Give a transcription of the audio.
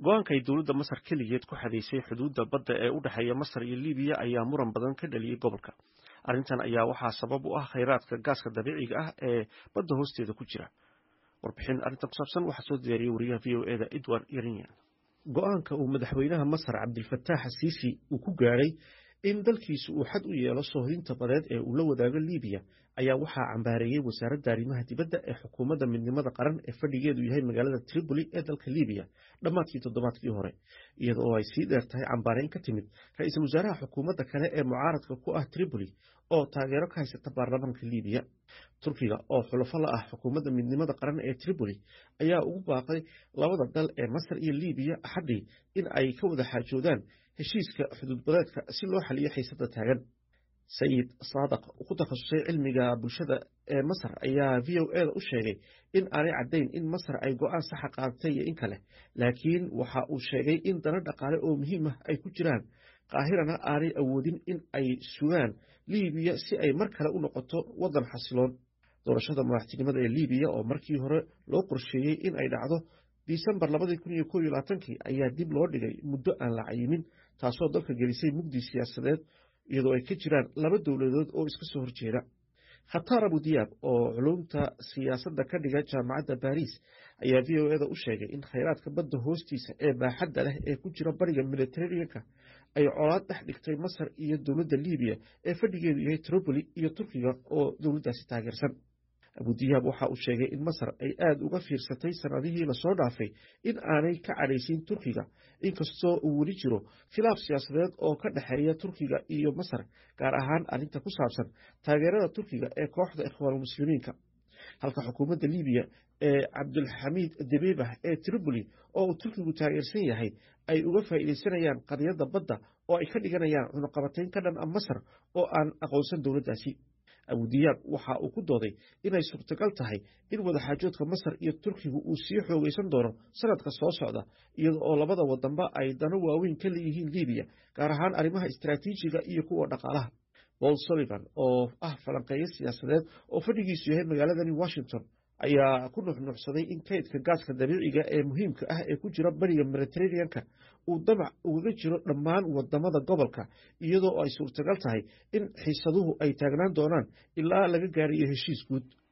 go-aanka ay dowladda masar keligeed ku xadaysay xuduudda badda ee u dhexeeya masar iyo libiya ayaa muran badan ka dhaliyey gobolka arrintan ayaa waxaa sabab u ah khayraadka gaaska dabiiciga ah ee badda hoosteeda ku jira warbixin arrintan ku saabsan waxaa soo diyaariyey wariyaha v o eda edward yerinyan go-aanka uu madaxweynaha masar cabdilfataax asiisi uu ku gaadhay in dalkiisu uu xad u yeelo soohdinta badeed ee uu la wadaago libiya ayaa waxaa cambaareeyey wasaaradda arrimaha dibadda ee xukuumadda midnimada qaran ee fadhigeedu yahay magaalada tripoli ee dalka libiya dhammaadkii toddobaadkii hore iyada oo ay sii dheer tahay cambaareyn ka timid ra-iisul wasaaraha xukuumadda kale ee mucaaradka ku ah tripoli oo taageero ka haysata baarlamaanka libiya turkiga oo xulafo la ah xukuumadda midnimada qaran ee tripoli ayaa ugu baaqay labada dal ee masar iyo libiya axaddii in ay ka wada xaajoodaan heshiiska xuduudbadeedka si loo xaliyo xiisada taagan sayid saadaq ku takhasusay cilmiga bulshada ee masar ayaa v o eda u sheegay in aanay caddayn in masar ay go-aan saxa qaadatay iyo in kale laakiin waxa uu sheegay in dano dhaqaale oo muhiim ah ay ku jiraan qaahirana aanay awoodin in ay sugaan libiya si ay mar kale u noqoto waddan xasiloon doorashada madaxtinimada ee libiya oo markii hore loo qorsheeyey in ay dhacdo disembar labadii kun iyo kow iyo labaatankii ayaa dib loo dhigay muddo aan la cayimin taasoo dalka gelisay mugdi siyaasadeed iyadoo ay ka jiraan laba dowladood oo iska soo horjeeda khatar abudiyaab oo culumta siyaasadda ka dhiga jaamacadda baris ayaa v o eda u sheegay in khayraadka badda hoostiisa ee baaxadda leh ee ku jira bariga mediteraneanka ay colaad dhex dhigtay masar iyo dowladda libiya ee fadhigeedu yahay tripoli iyo turkiga oo dowladdaasi taageersan abudiyaab waxa uu sheegay in masar ay aada uga fiirsatay sanadihii lasoo dhaafay in aanay ka cadhaysiin turkiga inkastoo uu weli jiro khilaaf siyaasadeed oo ka dhexeeya turkiga iyo masar gaar ahaan arrinta ku saabsan taageerada turkiga ee kooxda ikhwaanulmuslimiinka halka xukuumadda libiya ee cabdulxamiid debebah ee tripoli oo uu turkigu taageersan yahay ay uga faa'iidaysanayaan qadiyadda badda oo ay ka dhiganayaan cunuqabatayn ka dhan a masar oo aan aqoonsan dowladdaasi abudiyaab waxa uu ku dooday inay suurtagal tahay in wadaxaajoodka masar iyo turkigu uu sii xoogaysan doono sanadka soo socda iyada oo labada wadanba ay dano waaweyn ka leeyihiin libiya gaar ahaan arrimaha istaraatiijiga iyo kuwa dhaqaalaha paul sullivan oo ah falanqeeyo siyaasadeed oo fadhigiisu yahay magaaladani washington ayaa ku nuxnuuxsaday in kaydka gaaska dabiiciga ee muhiimka ah ee ku jira bariga mediteraneanka uu damac ugaga jiro dhammaan wadamada gobolka iyadoo ay suurtagal tahay in xiisaduhu ay taagnaan doonaan ilaa laga gaarayo heshiis guud